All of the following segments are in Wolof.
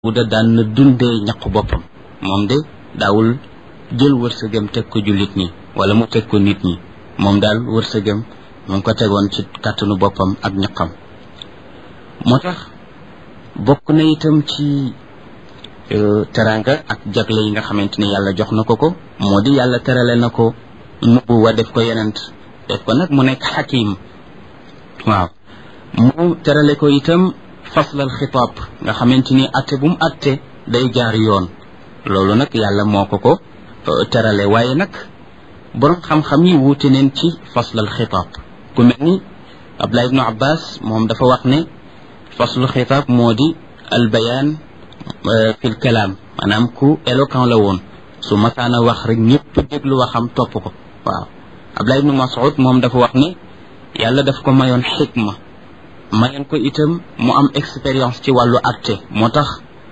Daawuda daan na dundee ñaqu boppam moom de daawul jël wërsëgam teg ko jullit ñi wala mu teg ko nit ñi moom daal wërsëgam mu ngi ko tegoon ci kàttanu boppam ak ñaqam moo tax bokk na itam ci teranga ak jagle yi nga xamante ni yàlla jox na ko ko moo di yàlla terale na ko nubuwa def ko yenent def ko nag mu nekk xakim waaw mu terale ko itam faslal xitaab nga xamante ni atte bu mu atte day jaar yoon loolu nag yàlla moo ko ko terale waaye nag borom xam-xam yi wuute neen ci faslal xitaab ku mel ni Abdullah ibnu Abbas moom dafa wax ne faslul xitaab moo di al bayaan fil kalaam maanaam ku éloquent la woon su masaana wax rek ñëpp déglu waxam topp ko waaw Abdullah ibnu Mas'ud moom dafa wax ne yàlla daf ko mayoon xikma mayoon ko itam mu am expérience ci wàllu atte moo tax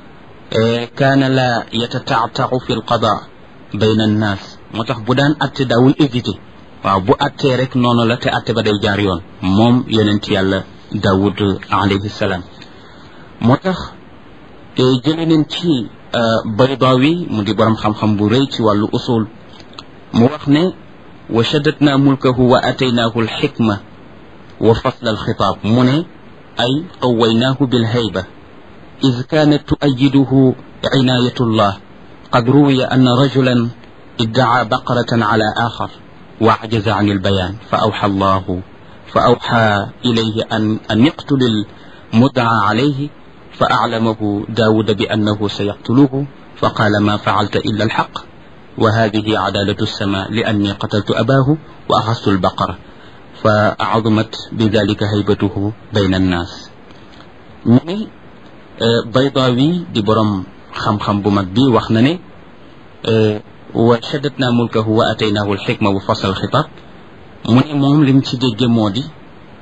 kaana la yatataataau fi l qada bayna annaas moo tax bu daan atte daawul éviter waaw bu attee rek noonu la te atte ba day jaar yoon moom yonent yàlla daawud alayhi salaam moo tax jële neen ci baydaawi mu di borom xam-xam bu rëy ci wàllu usul mu wax ne wa shaddatna mulkahu wa ataynaahu alxikma wa fasla alxitaab mu ne ay qawaynaahu bilhayba id kaanat tuayiduhu cinaayatullah qad ruwiya anna rajulan iddacaa baqaratan cala axar wa ajaza can albayaan fa awxa allahu fa awxa ilayhi an an yaqtul almudcaa calayhi fa aclamahu daawuda bi annahu sayaqtuluhu fa qaala ma facalta illa alxaq wa hadihi cadaalatu alsama li anni qataltu abaahu wa axastu albaqara fa azumat bi dalika haybatuhu bayna annaas ñu ne baydaawi di borom xam-xam bu mag bi wax na ne wa shaddatna mulkahu wa ataynaahu alxikma wa fasal xitaab mu ne moom lim ci dégge moo di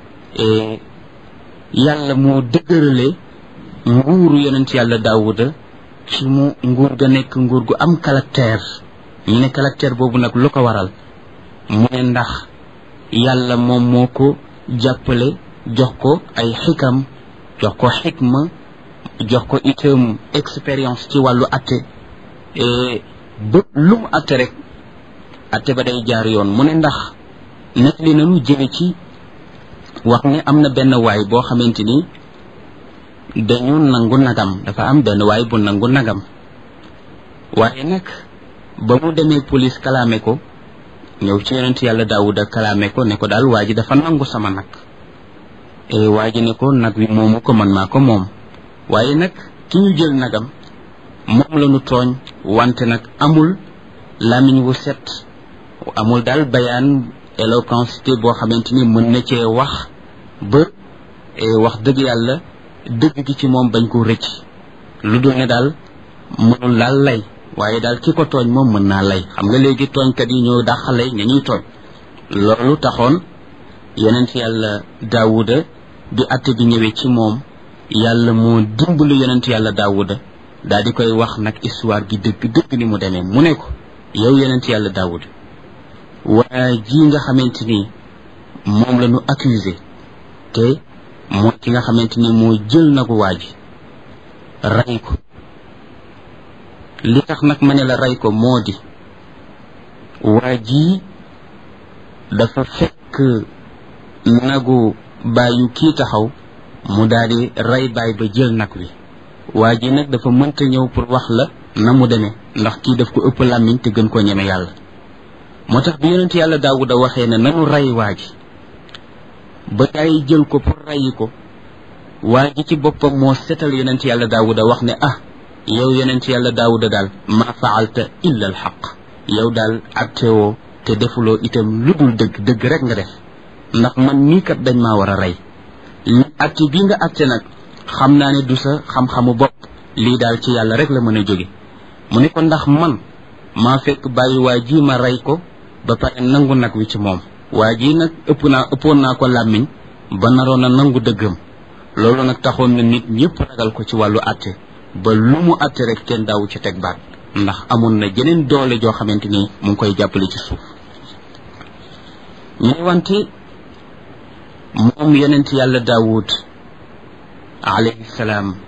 yàlla moo dëgërale nguuru yonent yàlla daawuda ci mu nguur ga nekk nguur gu am caractère ñu ne caractère boobu nag lu ko waral mu ne ndax yàlla moom moo ko jàppale jox ko ay xikam jox ko xikma jox ko itam expérience ci wàllu atte ba lu mu atte rek atte ba day jaar yoon mu ne ndax nag li nanu jële ci wax ne am na benn waay boo xamante ni dañu nangu nagam dafa am benn waay bu nangu nagam waaye nag ba mu demee police kalaame ko ñëw ci yonent yàlla daawuda kalaame ko ne ko daal waa ji dafa nangu sama nag waa ji ne ko nag wi moomu ko man maa ko moom waaye nag ki ñu jël nagam moom la ñu tooñ wante nag amul làmmiñ wu set amul daal bayaan éloquence boo xamante ni mën na cee wax ba wax dëgg yàlla dëgg gi ci moom bañ ko rëcc lu dul ne daal mënul laal lay waaye daal ki ko tooñ moom mën naa lay xam nga léegi tooñkat yi ñoo dàqale ña ñuy tooñ loolu taxoon yonent yàlla daawuda bi atte bi ñëwee ci moom yàlla moo dimbalu yonent yàlla daawuda daal di koy wax nag histoire gi dëgg dëgg ni mu demee mu ne ko yow yonent yàlla daawuda waa ji nga xamante ni moom la ñu accusé te mooy ki nga xamante ni moo jël nagu waa ji rey ko li tax nag ma ne la rey ko moo di waa ji dafa fekk nagu bàyyu kii taxaw mu daal di rey baay ba jël nag wi waa ji nag dafa mënta ñëw pour wax la na mu demee ndax kii daf ko ëpp làmmiñ te gën koo ñeme yàlla moo tax bi yonent yàlla daawuda waxee ne nanu rey waa ji ba gaa yi jël ko pour reyi ko waa ji ci boppam moo setal yonent yàlla daawuda wax ne ah yow yonent yàlla daawuda daal ma faalta illa al xaq yow daal attewoo te defuloo itam lu dul dëgg dëgg rek nga def ndax man nii kat dañ maa war a rey li atte bii nga atte nag xam naa ne du sa xam-xamu bopp lii daal ci yàlla rek la mën a jóge mu ne ko ndax man maa fekk bàyyi waa ji ma rey ko ba pare nangu nag wi ci moom waa ji nag ëpp naa ëppoon naa ko làmmiñ ba naroon a nangu dëggam loolu nag taxoon na nit ñëpp ragal ko ci wàllu atte ba lu mu atte rek kenn daawu ci teg baat ndax amoon na jeneen doole joo xamante ni mu ngi koy jàppale ci suuf ñu ne wante moom yonent yàlla daawud alayhi salaam